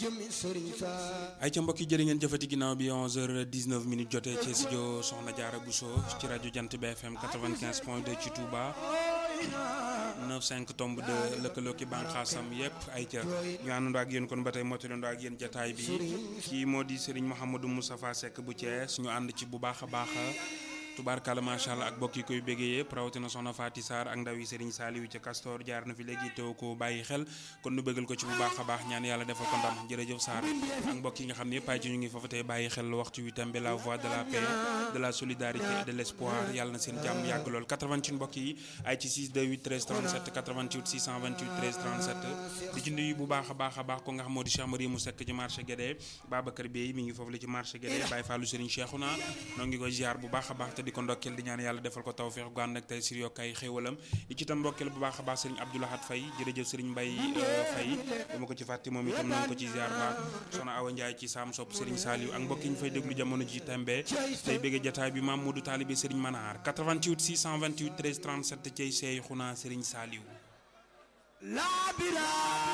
jëmi sëriñ sa ay ca mbokk yi jërë ngeen jëfati ginnaaw bi 11h19 minutes jotee ci studio Soxna Diarra Bousso ci rajo Jant bi FM 95 point 2 ci Touba 95 tomb de lëkkaloo ki bànqaasam yëpp ay ca ñu àndandoo ak yéen kon ba tey motalandoo ak yéen jataay bi kii moo di Serigne Mouhamadou Moustapha Seck bu Thiès ñu ànd ci bu baax a baax tubaarkàlla macha allah ak bokk yi koy béggee yëpp rawatina soxna Faty Sarr ak ndaw yi Serigne Saliou ca Castor jaar na fi léegi teew ko bàyyi xel kon nu bëggal ko ci bu baax a baax ñaan yàlla defal ko ndam jërëjëf Sarr ak mbokk yi nga xam ne yëpp ay ci ñu ngi foofu tey bàyyi xel waxtu wi tembe la voix de la paix de la solidarité et de l'espoir yàlla na seen jàmm yàgg lool 88 mbokk yi ay ci 6 28 13 37 88 628 13 37 di ci nuyu bu baax a baax a baax ko nga xam moo di Cheikh Marie mu sekk ci marché Guédé Babacar Bey mi ngi foofu la ci marché Guédé Baye Fallou Serigne Cheikhouna noo ngi koy ziar bu baax a baax di ko ndokkeel di ñaan yàlla defal ko tawfeex gu ànd ak tey sir yokk ay xéewalam di ci tam ndokkeel bu baax a baax sëriñ Abdoulahat Faye jërëjëf sëriñ Mbay Faye dama ko ci fàtte moom itam noo ngi ko ci ziar baax soxna Awa Ndiaye ci saam sopp sëriñ Saliou ak mbokk yi ñu fay déglu jamono ji tembe tey bëgg jataay bi maam Modou Talibé sëriñ Manaar 88 628 13 37 cey seey xunaa sëriñ Saliou la